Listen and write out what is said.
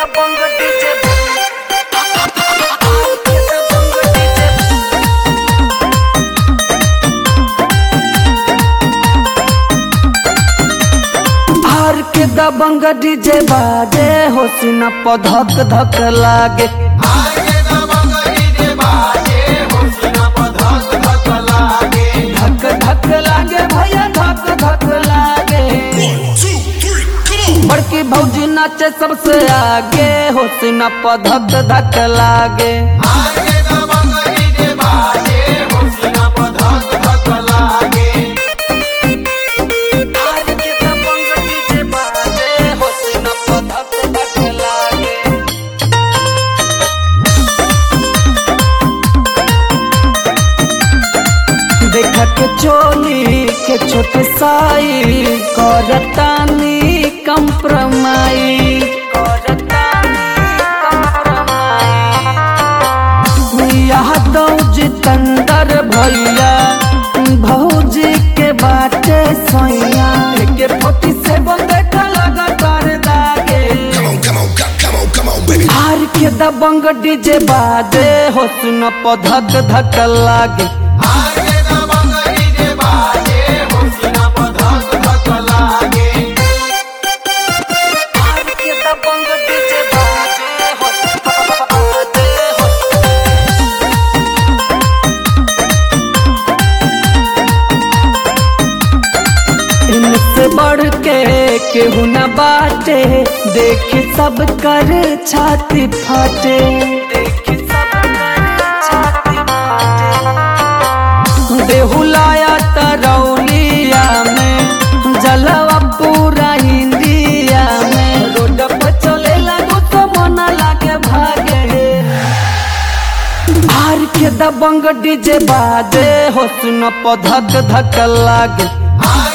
दबंग DJ R के दबंग डीजे आर के दबंग डीजे बाजे हो सीना पर धक धक लागे धक धक लागे भैया धक धक लागे Two, three, come on. बड़की भौजी नाचे सबसे आगे हो सीना पर धक धक लागे आर के दबंग डीजे बाजे हो सीना पर धक धक लागे देख के चोली के छोटे साई करतानी कंप्रमाई करतानी कंप्रमाई यह दो जितंदर भैया भौजी के बाटे सैया के फोटी से देख लगा कर दागे Come on, come on, co- come on, come on, baby. आर के दबंग डीजे बाजे हो सुन प धक धक लागे आर के दबंग डीजे बाजे हो बाजे हो इनसे बढ़ के केहू न बाटे देख सब कर छाती फाटे देख सब कर छाती फाटे बेहुलाया तरौलिया में जलवा पूरा इंडिया में रोड पर चले लगो तो मन लागे भागे आर के दबंग डीजे बाजे हो सुन प धक धक लागे I